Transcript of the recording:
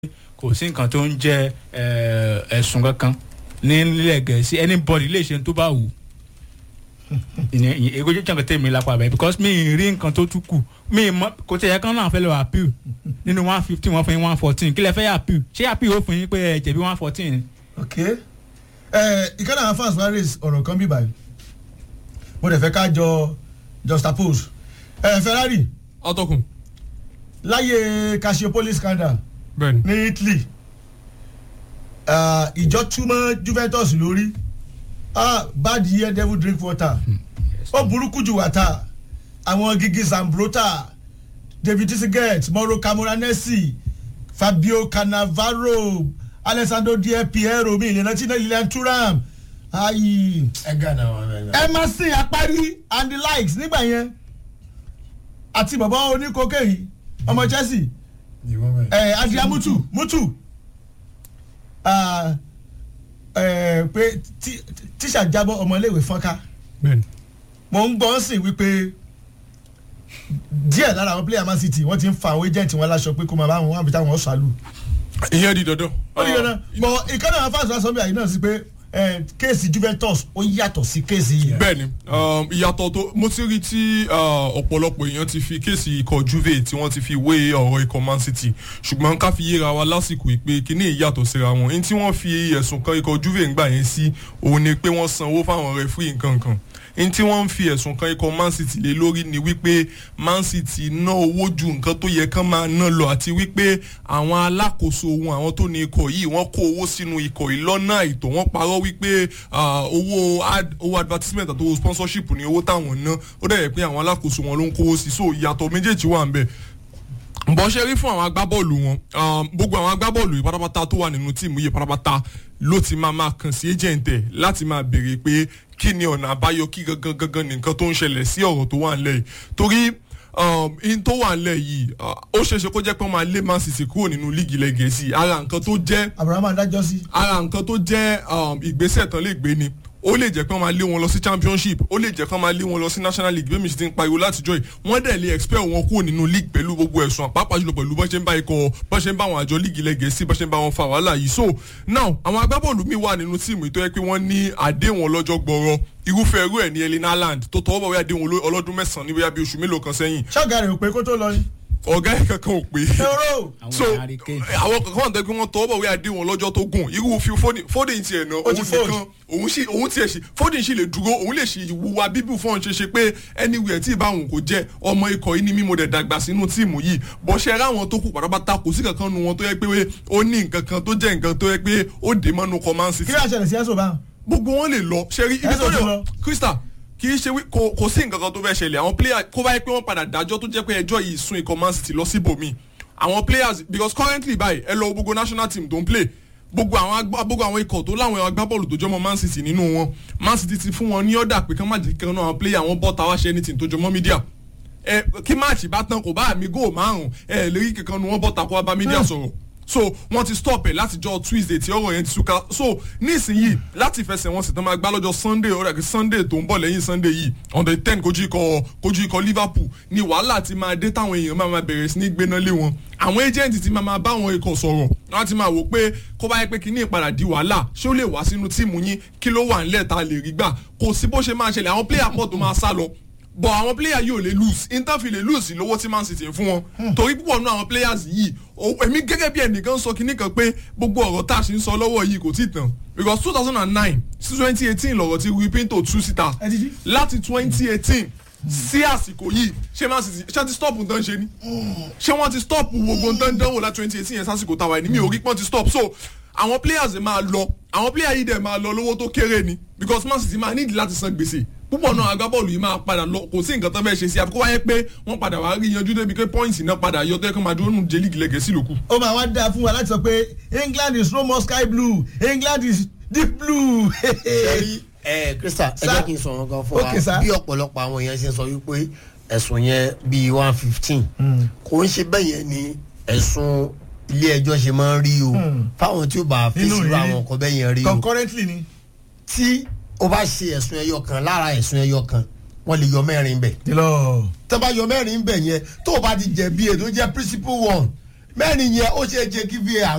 kò sí nǹkan tó ń jẹ́ ẹ̀sùn kankan ní nílẹ̀ gẹ̀ẹ́sì anybody lè ṣe tó bá wù ìyẹn ìyẹn èkó jẹ́ jàǹkà tèmi lápá bẹ́ẹ̀ because mi ì rí nǹkan tó tún kù mi ì mọ kò tẹ̀yẹ kán náà fẹ́ lọ appeal nínú one fifteen wọ́n fún yín one fourteen kí lẹ fẹ́ appeal ṣé appeal ó fún yín pé ẹ jẹ̀bi one fourteen. ok ẹ ìkànnì àwọn fans wa raise ọ̀rọ̀ kan bí báyìí mo dẹ̀ fẹ́ ká jọ juxtapose ẹ Ferrari ọtọkùn láyé Calciopoli scandal bẹ́ẹ̀ni ní Italy ah, ìjọ túmọ̀ Juventus lórí ah, bad year devil drink water ó burúkú jù wàtà àwọn Gigi Zambrota David Trezeguet Mauro Camoranesi Fabio Cannavaro Alessandro Di Piero mi ìlànà tí náà Lilian Thuram ayi ẹ gànà wọn bẹ́ẹ̀ Emerson Apari and the likes nígbà yẹn àti bàbá oníkókè yìí ọmọ Chelsea ìwọ bẹ́ẹ̀. ẹ adria mutu mutu ah, ẹ pé tí- tíṣà jábọ́ ọmọléèwé fọ́nká bẹ́ẹ̀ni mo ń gbọ́ sí wípé díẹ̀ lára àwọn player man city wọ́n ti ń fa àwọn agent wọn láṣọ pé kó máa bá wọn wá bí táwọn ṣàlù. ìyẹn di dandan. ó ní dandan bọ̀ ìkànnì àwọn fáṣọ aṣọ bíi àyè náà sí pé ẹ, kéèsì Juventus ó yàtọ̀ sí kéèsì yìí. bẹ́ẹ̀ni um, ìyàtọ̀ tó mo ti rí tí uh, ọ̀pọ̀lọpọ̀ èèyàn ti fi kéèsì ikọ̀ Juve tí wọ́n ti fi wé ọ̀rọ̀ ikọ̀ Man City ṣùgbọ́n ká fi yéra wa lásìkò ìpè kíní ìyàtọ̀ síra wọn ní tí wọ́n fi ẹ̀sùn kan ikọ̀ Juve ń gbà yẹn sí òun ni pé wọ́n sanwó fáwọn rẹfúrì nǹkan kan ní tí wọ́n ń fi ẹ̀sùn kan ikọ̀ Man City lé lórí ni wípé Man City ná owó ju nǹkan tó yẹ kán máa ná lọ àti wípé àwọn alákòóso ohun àwọn tó ní ikọ̀ yìí wọ́n kó owó sínú ikọ̀ yìí lọ́nà àìtọ́ wọ́n parọ́ wípé ah, owó ad owó advertisement àti owó sponsorship ní owó táwọn ná ó dẹ̀ yẹ pé àwọn alákòóso wọn ló ń kówó sí so ìyàtọ̀ méjèèjì wà ń bẹ̀ bọ́ ṣe rí fún àwọn agbábọ́ọ̀lù wọn um, gbogbo àwọn agbábọ́ọ̀lù yìí pátápátá tó wà nínú tíìmù yìí pátápátá ló ti máa máa kàn sí agent ẹ̀ láti máa béèrè pé kí ni ọ̀nà àbáyọ kí gangan gangan ní nǹkan tó ń ṣẹlẹ̀ sí ọ̀rọ̀ tó wà nílẹ̀ yìí torí um, in tó wà nílẹ̀ yìí uh, ó ṣeéṣe kó jẹ́ pé wọ́n máa lé Man City kúrò nínú líìgì ilẹ̀ Gẹ̀ẹ́sì ara nǹkan tó jẹ́ Abraham adájọ́ sí. ara nǹkan tó jẹ́ um, ìgbésẹ̀ tán lè gbé ni ó lè jẹ́ pé wọ́n máa lé wọn lọ sí championship ó lè jẹ́ pé wọ́n máa lé wọn lọ sí national league bẹ́ẹ̀ mi sì ti ń pariwo látijọ́ yìí wọ́n dẹ̀ lè expel wọn kúrò nínú league pẹ̀lú gbogbo ẹ̀sùn àpapọ̀ jùlọ pẹ̀lú bọ́n ṣe ń bá ikọ̀ bọ́n ṣe ń bá àwọn àjọ league ilẹ̀ gẹ̀ẹ́sì bọ́n ṣe ń bá wọn fa wàhálà yìí so now àwọn agbábọ́ọ̀lù mi wà nínú tíìmù yìí tó yẹ pé wọ́n ní àdéhùn ọlọ́jọ́ gbọ́rọ̀ irúfẹ́ irú ẹ̀ ní Erling Haaland tó tọwọ́ bọ̀wé àdéhùn oló- ọlọ́dún mẹ́sàn-án ní bóyá bí oṣù mélòó kan sẹ́yìn ṣọ́ọ̀gá rẹ̀ ò pé kó tó lọ ni. ọ̀gá ẹ̀ kankan ò pé ẹ̀rọ so àwọn Harry Kane. àwọn kankan wà tó pé wọ́n tọwọ́ bọ̀wé àdéhùn ọlọ́jọ́ tó gùn irú fi Foden tiẹ̀ náà Ó òun ti fold. nìkan òun sì òun tiẹ̀ sì Foden sì lè dúró òun lè ṣe ìwúwa bíbù fún ọ̀n ṣe ṣe pé anywhere tí ìbáwọn kò jẹ́ ọmọ ikọ̀ yìí ni mímọ́ dẹ̀ dàgbà sínú tíìmù yìí bọ́ ṣe ráwọn tó kù pátápátá kò sí kankan nu wọn tó yẹ pé ó ní nǹkan kan tó jẹ́ nǹkan tó yẹ pé ó dé mọ́nu kọ́ Man City kí ló ṣẹlẹ̀ sí ẹ̀sùn báwọn. gbogbo wọn lè lọ ṣe rí ibi Ẹ tó sọ ti lè lọ. Krista kì í ṣe wí kò kò sí nǹkan kan tó fẹ́ ṣẹlẹ̀ àwọn player kó báyìí pé wọ́n padà dájọ́ tó jẹ́ pé ẹjọ́ yìí sún ikọ̀ Man City lọ síbòmí àwọn players because currently báyìí ẹ lọ wo gbogbo national team tó ń play gbogbo àwọn agbá gbogbo àwọn ikọ̀ tó láwọn agbábọ́ọ̀lù tó jọmọ́ Man City nínú wọn Man City ti fún wọn ní ọ̀dà pé kán má jẹ́ kí kan náà àwọn player wọn bọ́ta wá ṣe anything tó jọmọ́ media ẹ kí máàcì bá tán kò bá àmì góò márùn ẹ lè rí kankan nu wọn bọ́ta kó wá bá media sọ̀rọ̀ so wọ́n ti stop ẹ̀ látijọ́ Tuesday tí ọ̀rọ̀ yẹn ti túká so nísìnyìí láti fẹsẹ̀ wọn sì tán máa gbá lọ́jọ́ Sunday ọ̀rẹ́ kí Sunday tó ń bọ̀ lẹ́yìn Sunday yìí on the ten kojú ikọ̀ kojú ikọ̀ Liverpool ni wàhálà ti máa dé táwọn èèyàn máa máa bẹ̀rẹ̀ sí ní gbéná lé wọn àwọn agent ti máa máa bá àwọn ikọ̀ sọ̀rọ̀ wọ́n ti máa wò pé kó bá yẹ pé kíní ìpadà di wàhálà ṣé ó lè wá sínú tíìmù yín kí ló wà nílẹ̀ tá a lè rí gbà kò sí bó ṣe máa ṣẹlẹ̀ àwọn player pọ̀ tó máa sá lọ bọ̀ àwọn player yìí ò lè lose inter fi lè lose lówó tí Man City ń fún wọn torí púpọ̀ nínú àwọn players yìí o- èmi gẹ́gẹ́ bí ẹnìkan sọ kinní kan pé gbogbo ọ̀rọ̀ tá a ṣe ń sọ lọ́wọ́ yìí kò tí ì tán because two thousand and nine sí twenty eighteen lọ̀rọ̀ tí Rui Pinto tú síta Ẹ ti jí. láti twenty eighteen sí àsìkò yìí ṣé Man City ṣé ti stop nǹkan ṣe ni ṣé wọ́n ti stop gbogbo nǹkan dánwò láti twenty eighteen yẹn sásìkò táwa ẹni mi ò rí pọ́n ti stop so àwọn players máa lọ àwọn player yìí dẹ̀ máa lọ lówó tó kéré ni because Man City máa nídìí láti san gbèsè púpọ̀ náà agbábọ́ọ̀lù yìí máa padà lọ kò sí nǹkan tó fẹ́ ṣe sí àfikún wáyé pé wọ́n padà wá rí yanjú débi pé points náà padà yọ tó yẹ kó máa dúró nù jẹ́ líìgì lẹ́gẹ̀ẹ́sì lókù. ó máa wá dáa fún wa láti sọ pé England is no more sky blue England is deep blue. sẹ́rí ẹ Krista ẹ Sir. jẹ́ kí n sọ̀rọ̀ kan fún Okay, sir. wa bí ọ̀pọ̀lọpọ̀ àwọn èèyàn ṣe ń sọ wípé ẹ̀sùn yẹn bíi one fifteen kò ń ṣe bẹ́ẹ̀ yẹn ni ẹ̀sùn ilé ẹjọ́ ṣe máa ń rí o fáwọn tí ó bá Nínú fèsì irú ìrírí. àwọn nǹkan bẹ́ẹ̀ yẹn rí o concurrently ni. tí o bá ṣe ẹ̀sùn ẹyọ kan lára ẹ̀sùn ẹyọ kan wọ́n lè yọ mẹ́rin bẹ̀ dìlọ. tó bá yọ mẹ́rin bẹ̀ yẹn tó o bá ti jẹ̀bi ètò jẹ́ principal one mẹ́rin yẹn ó ṣe é jẹ́ kí var